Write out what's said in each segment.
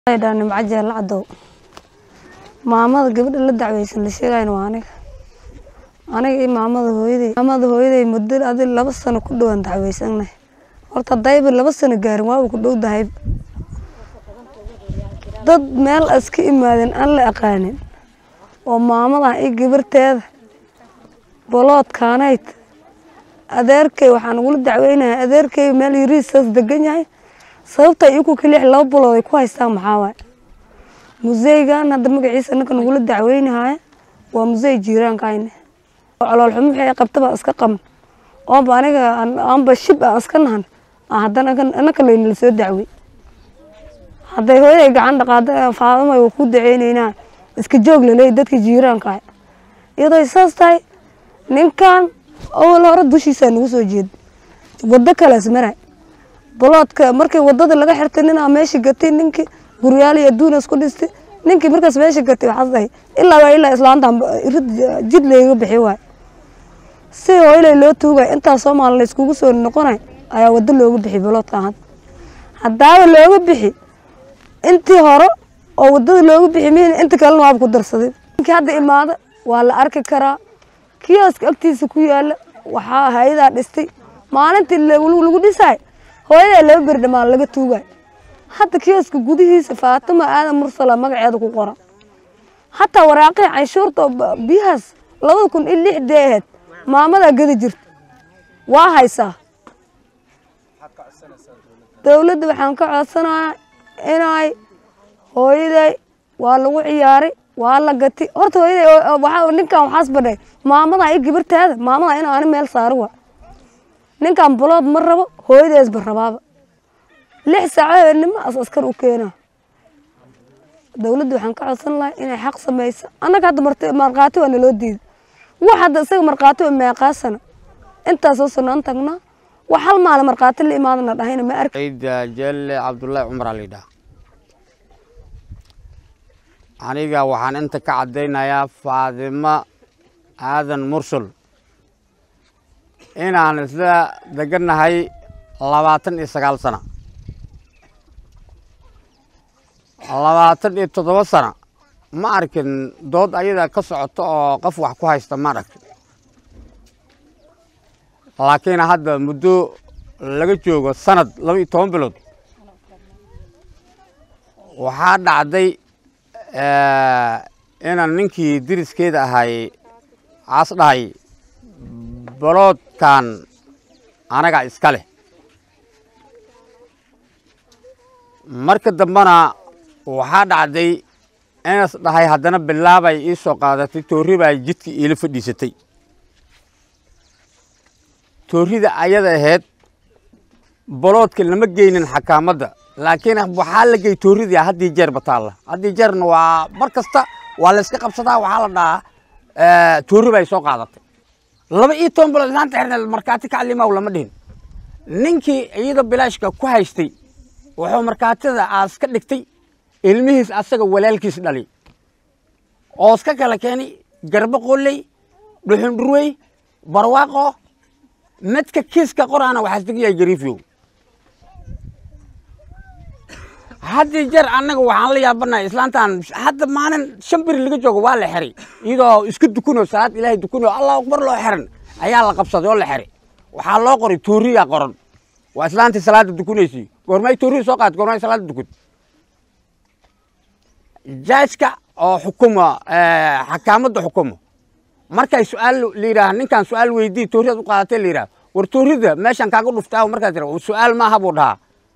dhaa nimco jeella cadow maamada gabadha la dacweysan la sheegayna waa aniga aniga iyo maamada hooyaday maamada hooyaday muddo adi laba sano ku dhowaan dacweysanay horta dayba laba sano gaarin waaba ku dhow dahay dad meel iska imaadeen aan la aqaanin oo maamadan iyo gabarteeda boloodkaanayd adeerkay waxaan ugula dacweynahay adeerkay meel yariisaas degan yahay sababta iyaku kalix laba bulood ay ku haystaan maxaa waay museygan hadda magaciisa ninka nagula dacweynahaya waa musey jiiraankayne calool xumo wixii ay qabtaba iska qabn oonba aniga aanba shib aan iska nahan haddana inaka laynala soo dacwey hadday hooyaday gacan dhaqaada faadama waa ku daceyneynaa iska joog laleeyahy dadka jiiraanka iyadoo saas tahay ninkan awal hore dushiisaa nagu soo jeeda wado kaleas maray boloodka markii wadada laga xirtay ninaa meesha gatay ninkii guryaal iyo adduun isku dhistay ninkii markaas meesha gatay waxaas dhahay ilaa waa ilaa islaantan rid jid layga bixi waay si hooylay loo tuugay intaa soomaali la iskugu soo noqonay ayaa wado looga bixi boloodkan hadda haddaaba looga bixi intii hore oo wadada looga bixi mihin inta kalena waaba ku darsaday ninkii hadda imaada waa la arki karaa kiosk agtiisa ku yaala waxaa hay-adaa dhistay maalintii lagu dhisaay hooyadaa laba beri dhamaan laga tuugay hadda kioska gudihiisa faatimo aadan mursala magaceeda ku qoran hataa waraaqihii canshuurta oo biyahaas labada kun iyo lixdee ahayd maamadaa gadi jirta waa haysaa dowladda waxaan ka codsanayaa inay hooyaday waa lagu ciyaaray waa la gati horta hooyaday ninkan waxaas badhay maamadaa iyo gabartaada maamadaa in aani meel saari waa ninkan bulood ma rabo hooyadeesba rabaaba lix saaco habeenimo as askar u keena dowladda waxaan ka codsan lahay inay xaq samaysa annaga hadda markhaati waa naloo diiday wax hadda isaga markhaati waa meeqaasana intaasoo sanaan tagnaa wax hal maala markhaati la imaadana dhahayna ma arki jelle cabdullaahi cumar aa layidhaha aniga waxaan inta ka caddaynayaa faadimo aadan mursal inaan isla degannahay labaatan iyo sagaal sana labaatan iyo toddoba sana ma arkin dood ayada ka socoto oo qof wax ku haysta ma arkin laakiin hadda muddo laga joogo sanad laba iyo toban bilood waxaa dhacday inaan ninkii diriskeeda ahay caas dhahay boloodkan anaga iska leh marka dambena waxaa dhacday inas dhahay haddana bilaabay ii soo qaadatay toorri baa jidka iila fadhiisatay toorrida ayada ahayd boloodka lama geynin xakaamadda laakiin waxaa la gey toorridii haddii jeer bataalla haddii jeerna waa mar kasta waa layska qabsadaa waxaa la dhahaa toorri bay soo qaadatay laba iyo toban bilood islaanta xirna markhaati kaclimaw lama dhihin ninkii iyada bilaashka ku haystay wuxuu markhaatida aas ka dhigtay ilmihiis asaga walaalkiis dhali oos ka kala keenay garbo qolley dhuxundhurwey barwaaqo midka kiiska qoraana waxaas degayahay gariifyow haddii jeer annaga waxaan la yaabanahay islaantan hadda maalin shan beri laga joogo waa la xiray iyadoo isku dukunoo salaad ilaahay dukunoo allahu akbar loo xiran ayaa la qabsaday oo la xiray waxaa loo qoray tooriyaa qoran waa islaantii salaada dukunaysay goormay tooriya soo qaad goormay salaada dukun jaajka oo xukuma xakaamadda xukumo markay su-aal la yidhaah ninkan su-aal weydii tooriyaad u qaadatay la yidhaah war toorida meeshan kaaga dhuftaa markaa tira su-aal maaha buu dhahaa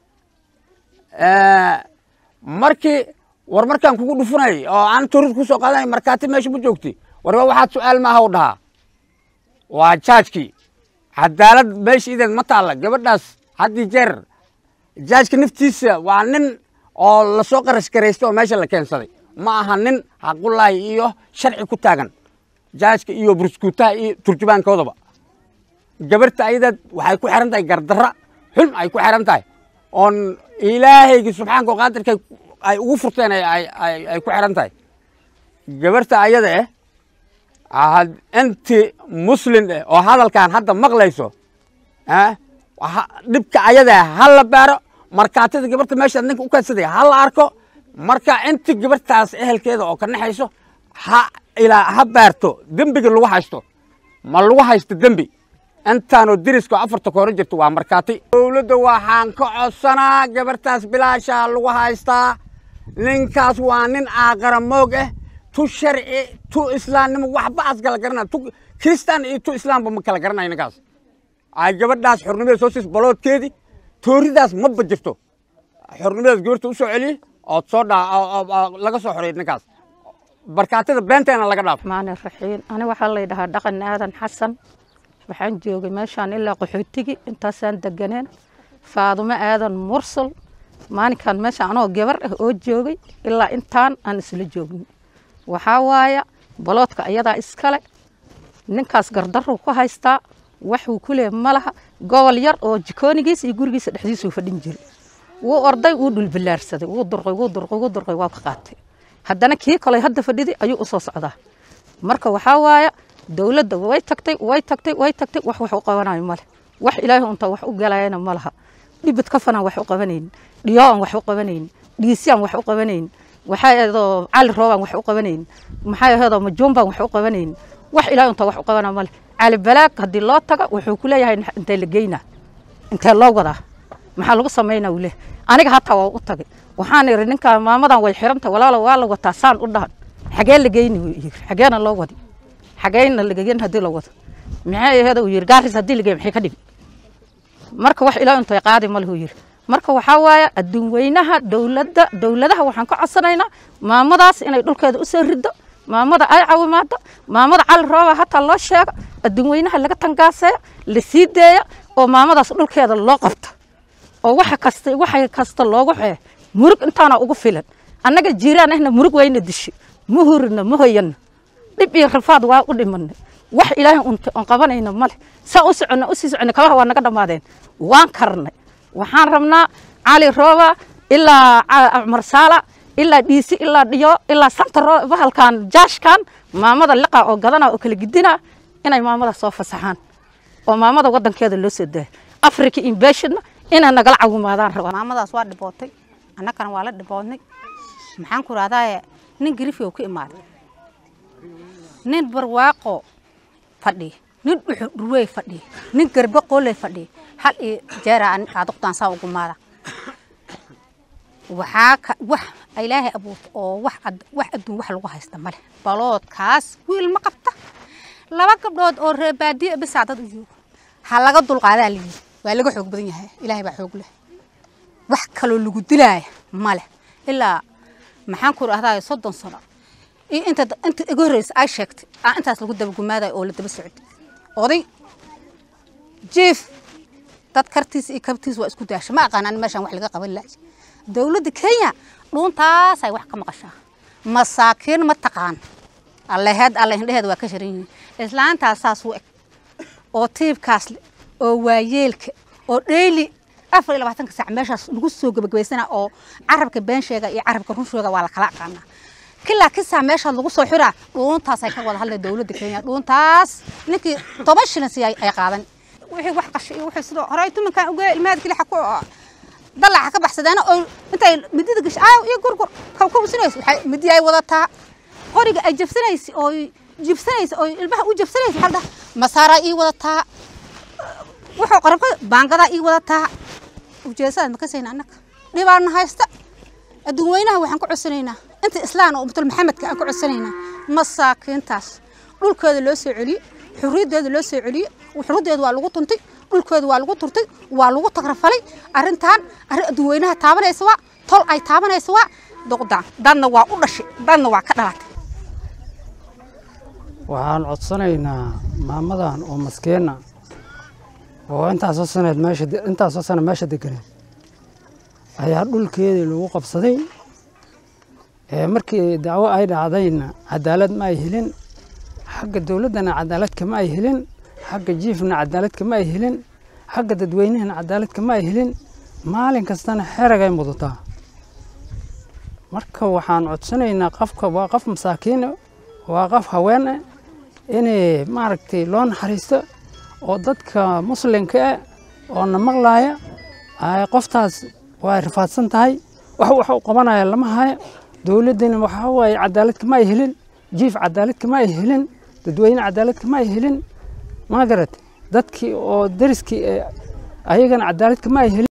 markii war markaan kugu dhufunay oo aan toorid ku soo qaadanay markhaati meesha ma joogti warba waxaad su-aal maaha u dhahaa waa jaajkii cadaalad meesha ideed ma taalla gabadhaas haddii jeer jaajka naftiisa waa nin oo lasoo qarash garaystay oo meesha la keensaday ma aha nin xaqullaahi iyo sharci ku taagan jaajka iyo burskuutaha iyo turjubaankoodaba gabarta ayadeed waxay ku xiran tahay gardarra xun ay ku xiran tahay oon ilaahaygi subxaanka oo qaadirka ay ugu furteen ay ku xiran tahay gabarta ayada eh inti muslin eh oo hadalkan hadda maqlayso dhibka ayada ha la baaro markaatida gabarta meesha ninka u kaadsaday ha la arko marka inti gabartaas ehelkeeda oo ka naxayso ha ilaa ha baarto dembiga lagu haysto ma lagu haysto dembi intaanoo deriska afarta ka hore jirto waa markaati dowladda waxaan ka codsanaa gabartaas bilaashaa lagu haystaa ninkaas waa nin aaqara moog ah tu sharci tu islaamnimo waxba as kala garanaya tu kristaan iyo tu islaamba ma kala garanaya ninkaas ay gabadhaas xornimada soo siis baloodkeedii tooridaas maba jirto xornimadaas gabarta u soo celiyey ood soo dhaa laga soo xoreeyay ninkaas barkaatada beenteena laga dhaafo maani raxiin ani waxaa la yidhahaa dhaqan aadan xasan waxaan joogay meeshaan ilaa qaxootigi intaasaan deganeen faadumo aadan mursal maalinkan meesha anoo gabar ah oo joogay ilaa intaan aan isla joognin waxaa waaya baloodka ayadaa iskale ninkaas gardaruu ku haystaa waxuu ku leeh ma laha gobol yar oo jikoonigiisa iyo gurigiisa dhexdiisuu fadhin jiray wuu orday wuu dhulbilaarsaday wuu durqay wuu durqay wuu durqay waa ka qaatay haddana kii kaley hadda fadhiday ayuu u soo socdaa marka waxaa waaya dowladda way tagtay way tagtay way tagtay wax wax u qabanayo male wax ilaahay unta wax u galayana ma laha dhibid kafanaan wax u qabanaynin dhiyooan wax u qabanaynin dhiisiyaan wax u qabanaynin waxaa aheedoo cali roobaan wax u qabanaynin maxaa aheedoo majuumbaan wax u qabanaynin wax ilaahay unta wax u qabana male cali balaag haddii loo taga wuxuu ku leeyahay intee la geynaa intee loo wadaa maxaa lagu samaynaa uu leeyahay aniga hataa waa u tagay waxaan iri ninkaa maamadan way xiranta walaalo waa la wataa saan u dhahan xagee la geyni wuu yiri xageena loo wadi xageena lagagen haddii la wado maxay aheeda uu yiri gaaris haddii lagey maxay ka dhigi marka wax ilaa intay qaadi ma lahu yiri marka waxaa waaye adduun weynaha dowladda dowladaha waxaan ka codsanaynaa maamadaas inay dhulkeeda u soo riddo maamada ay caawimaado maamada cali rooba hataa loo sheego adduun weynaha laga tangaaseeyo la sii deeyo oo maamadaas dhulkeeda loo qabto oo waxa kasta waxa kasta loogu xee murug intaana ugu filan annaga jiiraan ahna murug wayna dishi ma hurina ma hoyana dhib iyo rafaad waa u dhimanay wax ilaahay unta on qabanayna male saa u soconna usii soconna kabaha waa naga dhammaadeen waan karnay waxaan rabnaa cali rooba ilaa cumar saala ilaa dhiisi ilaa dhiyo ilaa santa bahalkan jaashkan maamada liqa oo gadana oo kala gidina inay maamada soo fasaxaan oo maamada wadankeeda loo soo daayo africa inbashonna inay nagala cawimaadaan rabaa maamadaas waa dhibootay annagana waa la dhiboodnay maxaan ku rahdaa nin garifi ka imaaday nin barwaaqo fadhi nin dhuxu dhurwey fadhi nin garbe qooley fadhi hal iyo jeera aadugtaan saa ugu maada waxaa ka wax ilaahay abuurta oo wax wax adduun wax lagu haysta male baloodkaas wiil ma qabta laba gabdhood oo reer baadiye bisaa dad u joogo ha laga dulqaadaa la yidhi waa laga xoog badan yahay ilaahay baa xoog leh wax kaloo lagu dilaaya male ilaa maxaan ku rahdaa soddon sano iyo inta inta iga horreysa ay sheegtay aa intaas lagu dabagumaadayo oo la daba socday oday jiif dad kartiis iyo kabtiis waa isku daasha ma aqaanaan meeshaan wax laga qaban lahay dowladda kenya dhuuntaasay wax ka maqashaa masaakiin ma taqaan alleheed alle hindheheeda waa ka sharan yihiin islaantaas saas u eg oo tiibkaas le oo waayeelka oo dheyli afar iyo labaatanka saac meeshaas lagu soo gebagabaysana oo carabka been sheega iyo carabka run sheega waa la kala aqaanaa kilaa kisaa meeshaas lagu soo xiraa dhuuntaasay ka wada hadlay dowladda kenya dhuuntaas ninkii toban shilin siiyay ay qaadan wixii wax qashay iyo wixii sidoo horey tumankan uga ilmaad kili xaku dalaca ka baxsadeen oo intay midida gashay aaw iyo gurgur kaw ka usinayso waxay midi ay wadataa qoriga ay jabsanaysa oo jibsanaysa oo ilmaha u jabsanaysa halda masaaraa ii wadataa wuxuu qarabka baangadaa ii wadataa ujeesadaan ma kasayna annaga dhibaana haysta adduun weynaha waxaan ku codsanaynaa inta islaan oo ummatul maxamedka aan ku codsanaynaa masaakiintaas dhulkooda loo soo celiyo xurriyadooda loo soo celiyo xurriyadooda waa lagu tuntay dhulkooda waa lagu turtay waa lagu tagrafalay arrintan arrin adduun weynaha taabanaysa waa tol ay taabanaysa waa duqdaan dadna waa u dhashay dadna waa ka dhalatay waxaan codsanaynaa maamadan oo maskiina oo intaasoo saneed meesha intaasoo sano meesha deganeed ayaa dhulkeedii lagu qabsaday markii dacwo ay dhacdayna cadaalad ma ay helin xagga dowladdana cadaalad kama ay helin xagga jiifna cadaalad kama ay helin xagga dadweynahana cadaalad kama ay helin maalin kastana xeragay mudataa marka waxaan codsanaynaa qofka waa qof masaakiine waa qof haweene inay maaragtay loo naxariisto oo dadka muslimka ah oo na maqlaaya qoftaas waa rifaadsan tahay wax wax u qabanaya lama hayo dowladdina waxaa waaye cadaalad kama ay helin jiif cadaalad kama ay helin dadweyne cadaalad kama ay helin ma garat dadkii oo dariskii ayagana cadaalad kama ay helin